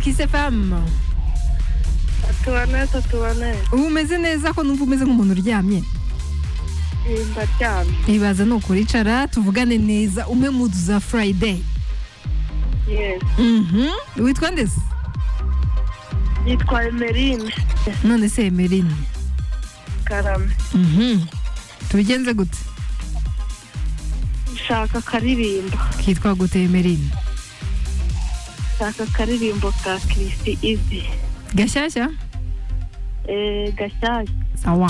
Kiss FM tubane tubane ubu umeze neza ko numva umeze nk'umuntu uryamye ndaryamye ibaza ni ukuricara tuvugane neza umwe mu za furayideyi yesi Mhm. witwa ndetse yitwa emerine none se emeline karame Mhm. tubigenze gute shaka akaririmbo kitwa gute emeline shaka akaririmbo ka kirisi izi gashyashya Eh, gashyashya sawa